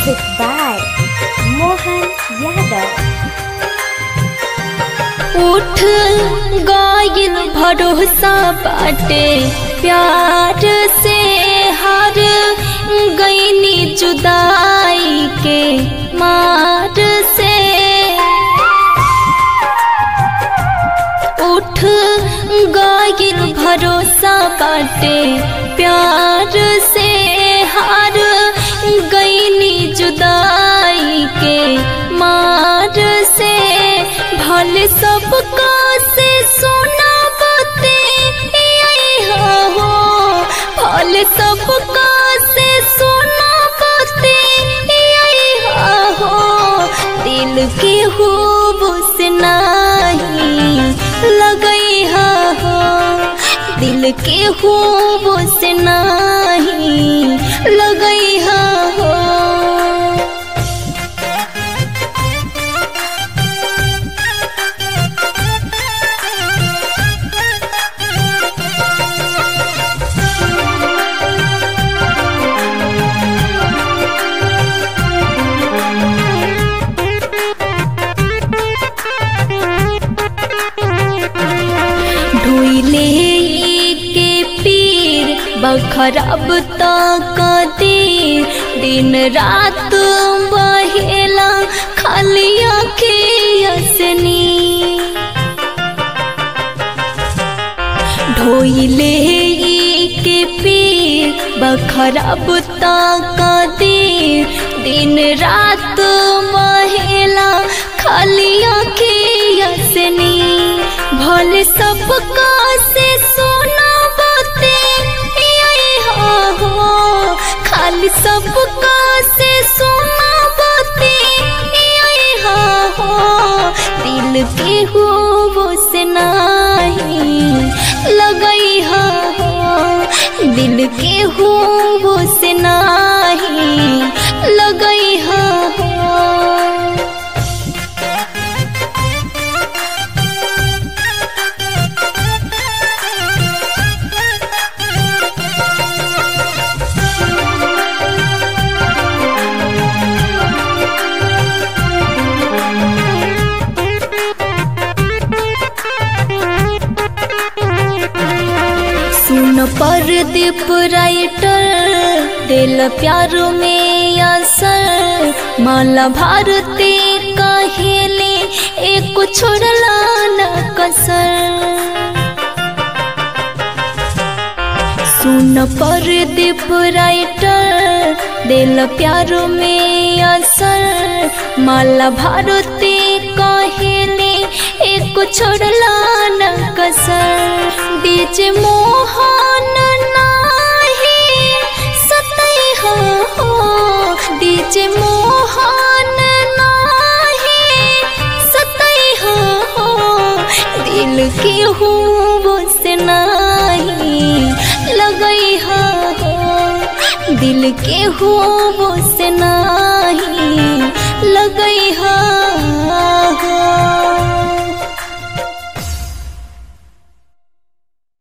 Music by Mohan Yadav. उठ गायल भरोसा बाटे प्यार से हार गईनी जुदाई के मार से उठ गायल भरोसा बाटे प्यार से हार गईनी जुदाई के मार से भले सबका से सोना बते हो भले सबका से सोना बते हो दिल के खूब से नहीं लगई हो दिल के खूब से नहीं लगई हो ढोइले के पीर बखरब तक देर दिन रात बहेला खाली असनी ढोइले के पीर बखरब तक देर दिन रात बहेला खाली असनी भले सबका से सोना बते हो खाली सबका से सोना बते हो दिल के हो से नहीं लगई हो दिल के हो से नहीं लगई हो सुन पर दीप राइटर दिल प्यार में असर माला भारती कहेले एक छोड़ला न कसर सुन पर दीप राइटर दिल प्यार में असर माला भारती कहेले एक छोड़ला न कसर बीच मोहन नाही सतई हो बीच मोहन नाही सतई हो दिल के हो से नहीं लगई हो दिल के हो से नहीं लगई हो